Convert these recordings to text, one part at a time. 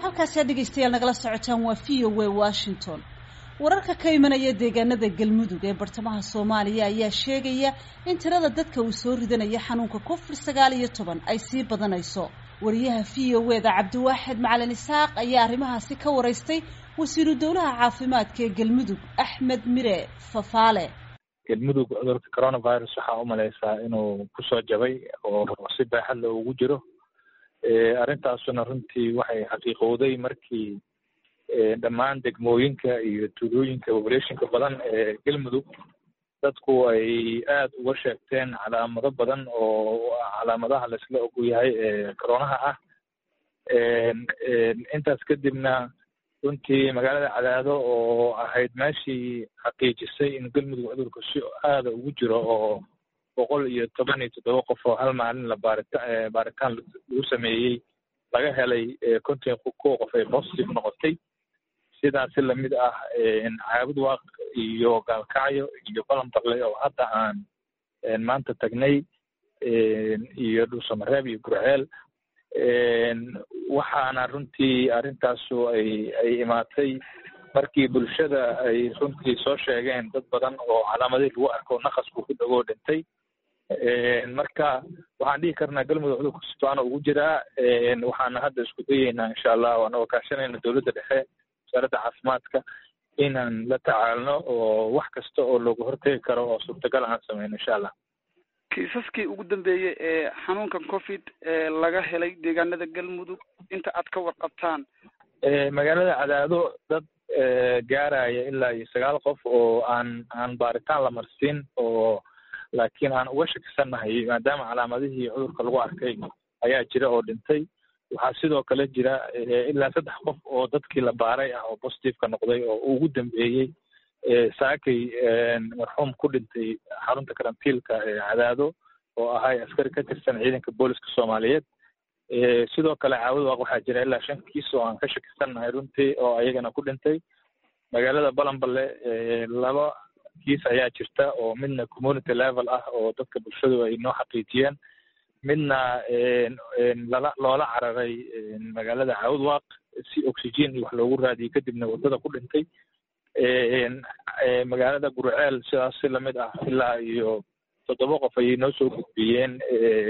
halkaasi dhegeystayaal nagala socotaan waa v o a washington wararka ka imanaya deegaanada galmudug ee bartamaha soomaaliya ayaa sheegaya in tirada dadka uu soo ridanaya xanuunka covid sagaal iyo toban ay sii badanayso wariyaha v o e da cabdiwaaxid macalin isaaq ayaa arrimahaasi ka waraystay wasiiru dowlaha caafimaadka ee galmudug axmed mire fafaale galmudug cudurka coronavirus waxaa umalaysaa inuu kusoo jabay oo si baaxad la ugu jiro arrintaasuna runtii waxay xaqiiqowday markii dhammaan degmooyinka iyo tuulooyinka populationka badan ee galmudug dadku ay aada uga sheegteen calaamado badan oo calaamadaha laisla ogyahay ee coronaha ah intaas kadibna runtii magaalada cadaado oo ahayd meeshii xaqiijisay in galmudug cudurka si aada ugu jiro oo boqol iyo toban iyo toddoba qof oo hal maalin la baarita baaritaan lagu sameeyey laga helay konton kuwa qof ay positive noqotay sidaasi lamid ah caabud waaq iyo gaalkacyo iyo balan darle oo hadda aan maanta tagnay iyo dhuusamareeb iyo gurceel waxaana runtii arrintaasu ay ay imaatay markii bulshada ay runtii soo sheegeen dad badan oo calaamadihii lagu arko naqasku ku dhagoo dhintay marka waxaan dhihi karnaa galmudug cudurka sitoana ugu jiraa waxaana hadda isku dayeynaa insha allah anagoo kaashanayna dowladda dhexe wasaaradda caafimaadka inaan la tacaalno oo wax kasta oo looga hortegi karo oo suurtagal aan sameyno insha allah kiisaskii ugu dambeeyey ee xanuunkan covid ee laga helay deegaanada galmudug inta aad ka warqabtaan magaalada cadaado dad gaaraya ilaa iyo sagaal qof oo aan aan baaritaan la marsiin oo laakiin aan uga shakisannahay maadaama calaamadihii cudurka lagu arkay ayaa jira oo dhintay waxaa sidoo kale jira ilaa saddex qof oo dadkii la baaray ah oo positiveka noqday oo ugu dambeeyey saakay marxuum ku dhintay xarunta karantiilka ee cadaado oo ahay askari ka tirsan ciidanka booliska soomaaliyeed sidoo kale caawad waaq waxaa jira ilaa shan kiis oo aan ka shakisannahay runtii oo ayagana ku dhintay magaalada balanballe laba kiis ayaa jirta oo midna community level ah oo dadka bulshadu ay noo xaqiijiyeen midna lala loola cararay magaalada caawad waaq si oxygen iyo wax loogu raadiyey kadibna waddada ku dhintay magaalada gurceel sidaas si lamid ah ilaa iyo toddoba qof ayay noo soo gudbiyeen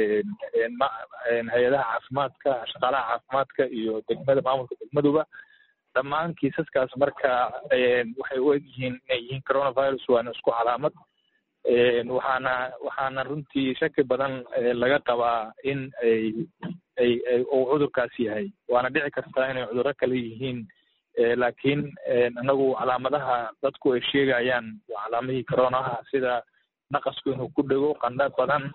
hay-adaha caafimaadka shaqaalaha caafimaadka iyo degmada maamulka degmaduba dhammaan kiisaskaas marka waxay u egyihiin inay yihiin coronavirus waana isku calaamad waxaana waxaana runtii shaki badan laga qabaa in ay ay ay uu cudurkaas yahay waana dhici kartaa inay cudurro kale yihiin laakiin anagu calaamadaha dadku ay sheegayaan waa calaamadihii coronaha sida naqasku inuu ku dhego qandha badan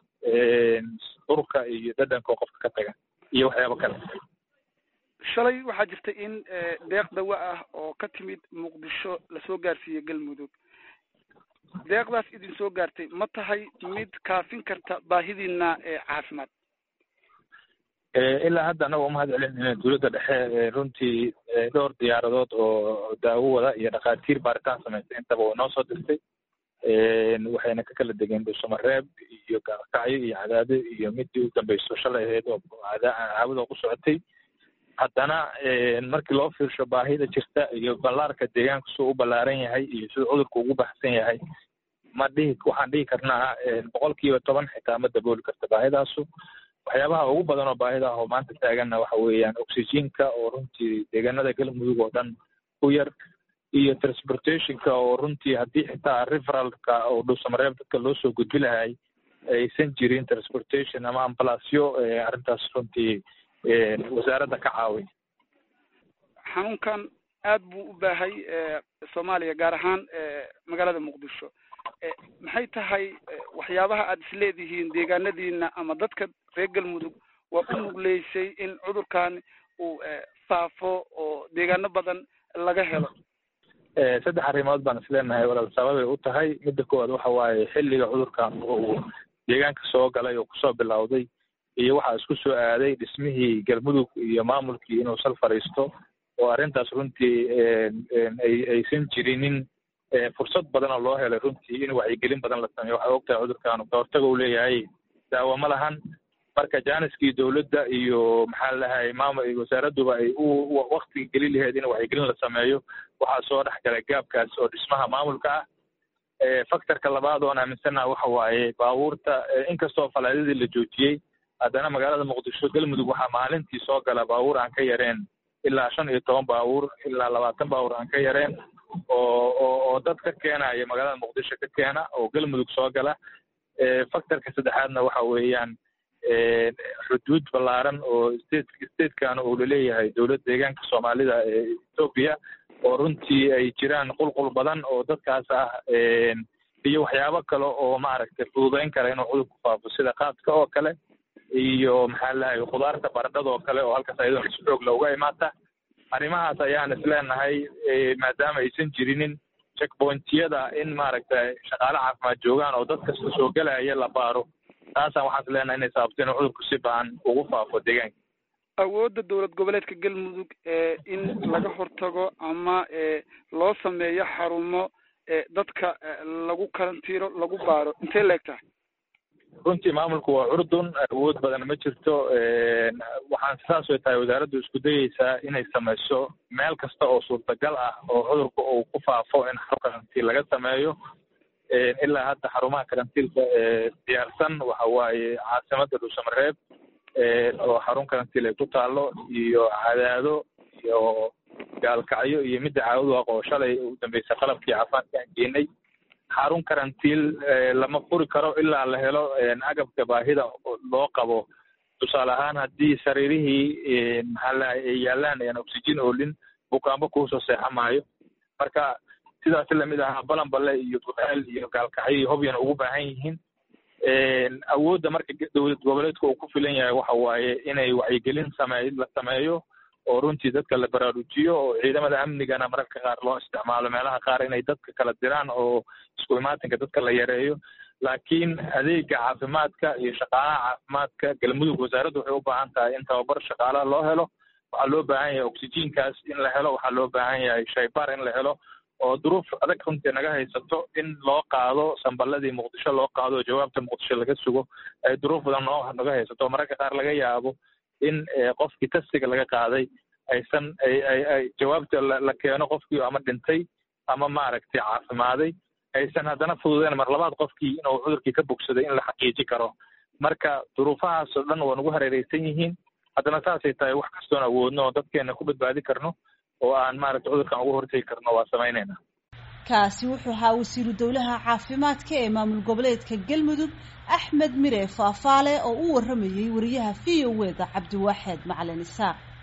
urka iyo dhadhanka oo qofka ka taga iyo waxyaabo kale shalay waxaa jirtay in deeq dawa ah oo ka timid muqdisho lasoo gaarsiiyey galmudug deeqdaas idin soo gaartay ma tahay mid kaafin karta baahidiina caafimaad ilaa hadda anaga umahad celinayna dowladda dhexe runtii dhowr diyaaradood oo daawo wada iyo dhakhaatiir baaritaan samaysay intaba way noo soo dirtay waxayna ka kala degeen dhuusamareeb iyo gaalkacyo iyo cadaado iyo midii u dambeyso shalay ahayd oo caawada ku socotay haddana markii loo fiirsho baahida jirta iyo ballaarka deegaanka siduu u ballaaran yahay iyo siduu cudurka ugu baxsan yahay ma dhihi waxaan dhihi karnaa boqol kiiba toban xitaa ma dabooli karta baahidaasu waxyaabaha ugu badan oo baahida ah oo maanta taaganna waxa weeyaan oxygenka oo runtii deegaanada galmudug oo dhan ku yar iyo transportationka oo runtii haddii xitaa referalka oo dhuusamareeb dadka loo soo gudbi lahay aysan jirin transportation ama ambalasyo arrintaas runtii wasaaradda ka caawiy xanuunkan aad buu u baahay soomaaliya gaar ahaan magaalada muqdisho maxay tahay waxyaabaha aad isleedihiin deegaanadiina ama dadka reer galmudug waa u nugleysay in cudurkan uu faafo oo deegaano badan laga helo saddex arrimood baan isleenahay walaal sababay u tahay midda koowaad waxa waaye xilliga cudurkan uu deegaanka soo galay oo kusoo bilowday iyo waxaa isku soo aaday dhismihii galmudug iyo maamulkii inuu sal fadhiisto oo arrintaas runtii ay aysan jirinin fursad badan oo loo helay runtii in wacyigelin badan la sameeyo waxaa ogtahay cudurkan kahortaga uu leeyahay daawo ma lahan marka jaaniskii dowladda iyo maxaa ladahay maamul wasaaradduba ay u waktiga geli laheyd in wacyigelin la sameeyo waxaa soo dhex galay gaabkaas oo dhismaha maamulka ah factorka labaad oon aaminsanaha waxa waaye baabuurta inkastoo falaadadii la joojiyey haddana magaalada muqdisho galmudug waxaa maalintii soo gala baabuur aan ka yareen ilaa shan iyo toban baabuur ilaa labaatan baabuur aan ka yareen oo oo oo dad ka keenaya magaalada muqdisho ka keena oo galmudug soo gala factorka saddexaadna waxa weeyaan xuduud ballaaran oo state statekan uu laleeyahay dowladda deegaanka soomaalida ee etoobiya oo runtii ay jiraan qulqul badan oo dadkaas ah iyo waxyaabo kale oo maaragtay fududeyn kara inuu cudurku faafo sida qaadka oo kale iyo maxaa lahay khudaarta baradhada oo kale oo halkaas ayadoo si xoog looga imaata arrimahaas ayaan isleenahay maadaama aysan jirinin checkpointiyada in maaragtay shaqaale caafimaad joogaan oo dad kasta soo gelaya la baaro taasaan waxaan isleenahay inay sababto inuu cudurku si baan ugu faafo deegaanka awoodda dowlad goboleedka galmudug ee in laga hortago ama loo sameeyo xarumo dadka lagu karantiiro lagu baaro intay leeg tahay runtii maamulku waa curdun awood badan ma jirto waxaan saas way tahay wasaaraddu isku dayeysaa inay samayso meel kasta oo suurtagal ah oo cudurka uu ku faafo in xarun karantiil laga sameeyo ilaa hadda xarumaha karantiilka diyaarsan waxa waaye caasimadda dhuusamareeb oo xarun karantiil ay ku taalo iyo cadaado iyo gaalkacyo iyo midda caawadu aqoo shalay u dambeysay qalabkii caafimaadka aan geenay xarun karantiil lama furi karo ilaa la helo agabka baahida loo qabo tusaale ahaan haddii sariirihii maxaa lahay ay yaalaan aan oxygen oolin bukaanbo kuusoo seexa maayo marka sidaas lamid ahaa balanbale iyo buxeel iyo gaalkacyo iyo hobyana ugu baahan yihiin awoodda marka dowlad goboleedka uu ku filan yahay waxa waaye inay wacyigelin samey la sameeyo oo runtii dadka la baraarujiyo oo ciidamada amnigana mararka qaar loo isticmaalo meelaha qaar inay dadka kala diraan oo isku imaatinka dadka la yareeyo laakiin adeega caafimaadka iyo shaqaalaha caafimaadka galmudug wasaaraddu waxay u baahan tahay in tababar shaqaalaha loo helo waxaa loo baahan yahay oxygenkaas in la helo waxaa loo baahan yahay shaybaar in la helo oo duruuf adag runtii naga haysato in loo qaado samballadii muqdisho loo qaado oo jawaabta muqdisho laga sugo ay duruuf badan noo naga haysato mararka qaar laga yaabo in qofkii testiga laga qaaday aysan ay ay ay jawaabta la keeno qofkii ama dhintay ama maaragtay caafimaaday aysan haddana fududeyn mar labaad qofkii inuu cudurkii ka bogsaday in la xaqiiji karo marka duruufahaas oo dhan waa nagu hareereysan yihiin haddana saasay tahay wax kastoon awoodno oo dadkeena ku badbaadi karno oo aan maaragtay cudurkan uga hortegi karno waa samaynayna kaasi wuxuu ahaa wasiiru dowlaha caafimaadka ee maamul goboleedka galmudug axmed mire faafaale oo u waramayey wariyaha v o e da cabdiwaaxeed macalin isaaq